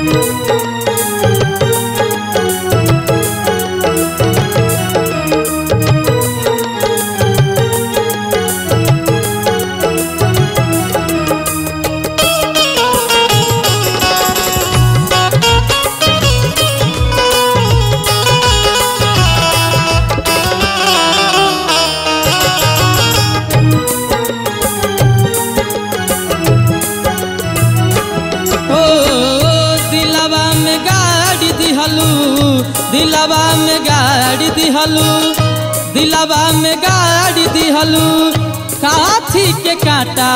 ओ दिलवा में गाड़ी दिहलू दिलवा में गाड़ी दिहलू दिलवा में गाड़ी दिहलू काथी के काटा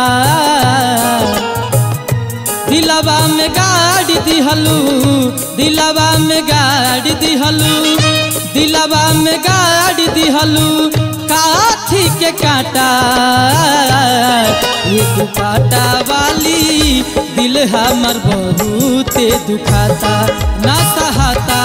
दिलवा में गाड़ी दिहलू दिलवा में गाड़ी दिहलू दिलवा में गाड़ी दिहलू काथी के काटा ये दुपाटा वाली दिल हमर बहुते दुखाता ना सहाता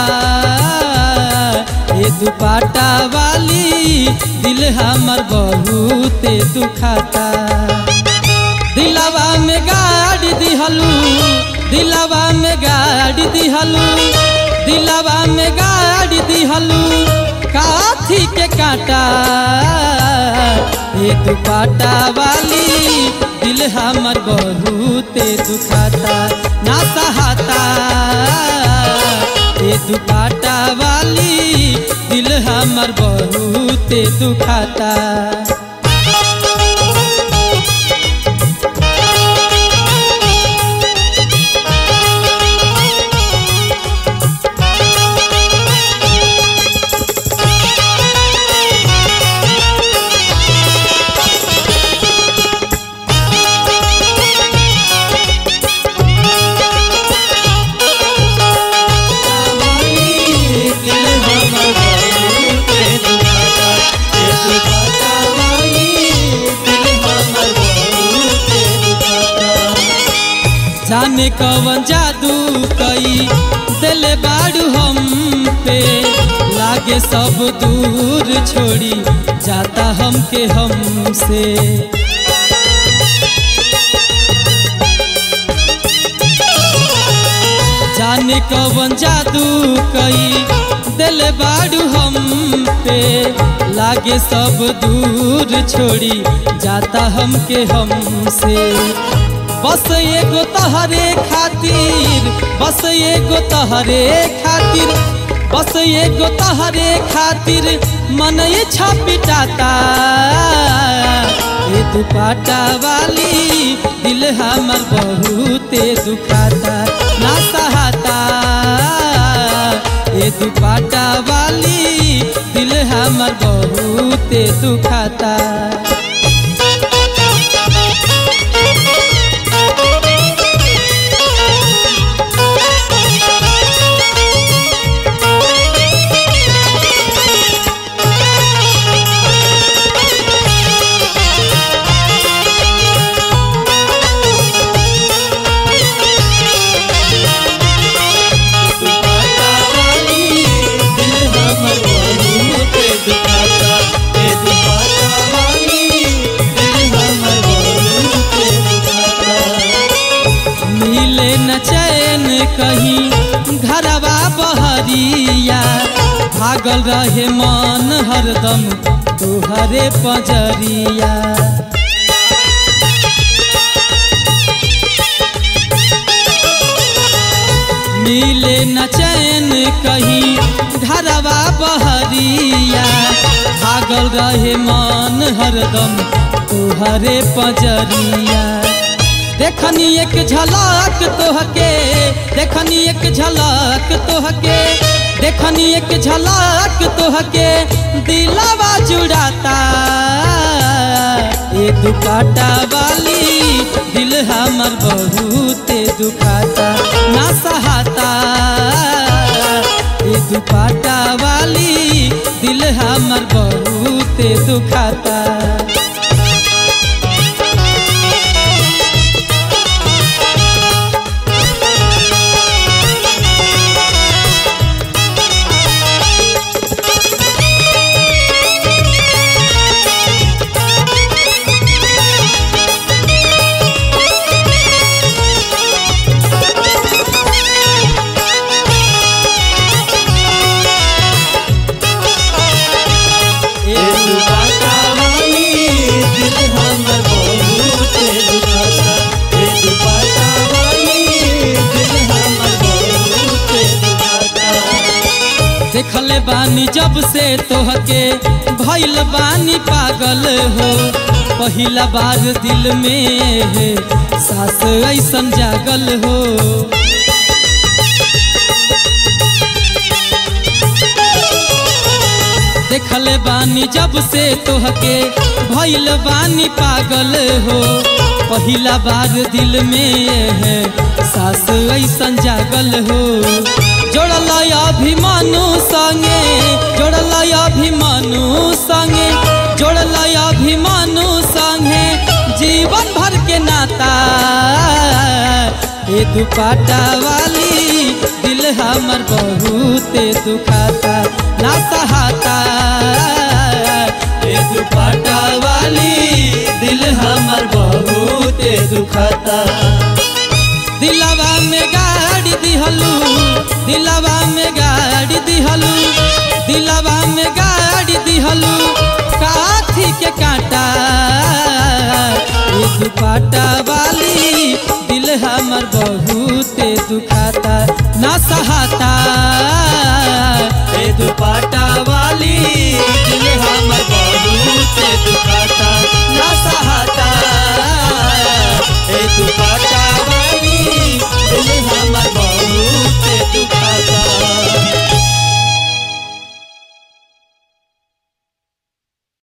ये दुपाटा वाली दिल हमर बहुते दुखाता दिलवा में गाड़ी दिहलू दिलवा में गाड़ी दिहलू दिलवा में गाड़ी दिहलू काथी के काटा ये दुपाटा वाली दिल हमर बहुते दुखाता ना सहाता ये दुपाटा वाली दिल हमर बहुते दुखाता जाने कवन जादू कई दिल बाड़ू हम पे लागे सब दूर छोड़ी जाता हमके हमसे जाने कवन जादू कई दिल बाड़ू हम पे लागे सब दूर छोड़ी जाता हमके हमसे बस एगो तहरे खातिर बस एगो तहरे खातिर बस एगो तहरे खातिर मन इच्छा पिटाता ये दुपाटा वाली दिल हमर बहुते दुखाता ना सहाता ये दुपाटा वाली दिल हमर बहुते दुखाता मिले न चैन कहीं घरवा बहरिया भागल रहे मन हरदम तोहरे पजरिया मिले न चैन कहीं घरवा बहरिया भागल रहे मन हरदम तोहरे पजरिया देखनी एक झलक तोहके देखनी एक झलक तोहके देखनी एक झलक तोहके दिलवा जुड़ाता ये दुपाटा वाली दिल हमर बहुते दुखाता ना सहाता ये दुपाटा वाली दिल हमर बहुते दुखाता देखले बानी जब से तोहके भइल बानी पागल हो पहिला बार दिल में है सास ऐसन जागल हो देखले बानी जब से तोहके भइल बानी पागल हो पहिला बार दिल में है सास ऐसन जागल हो जोड़ल अभिमानु संगे जोड़ल अभिमानु संगे जोड़ल अभिमानु संगे जीवन भर के नाता ए दुपाटा वाली दिल हमर बहुत दुखाता ना सहाता ए दुपाटा वाली दिल हमर बहुत दुखाता दिलवा में गाड़ी दिहलू दिलवा में गाड़ी दिहलू दिलवा में गाड़ी दिहलू काथी के कांटा ये दुपाटा वाली दिल हमर बहुत दुखाता ना सहाता ए दुपाटा वाली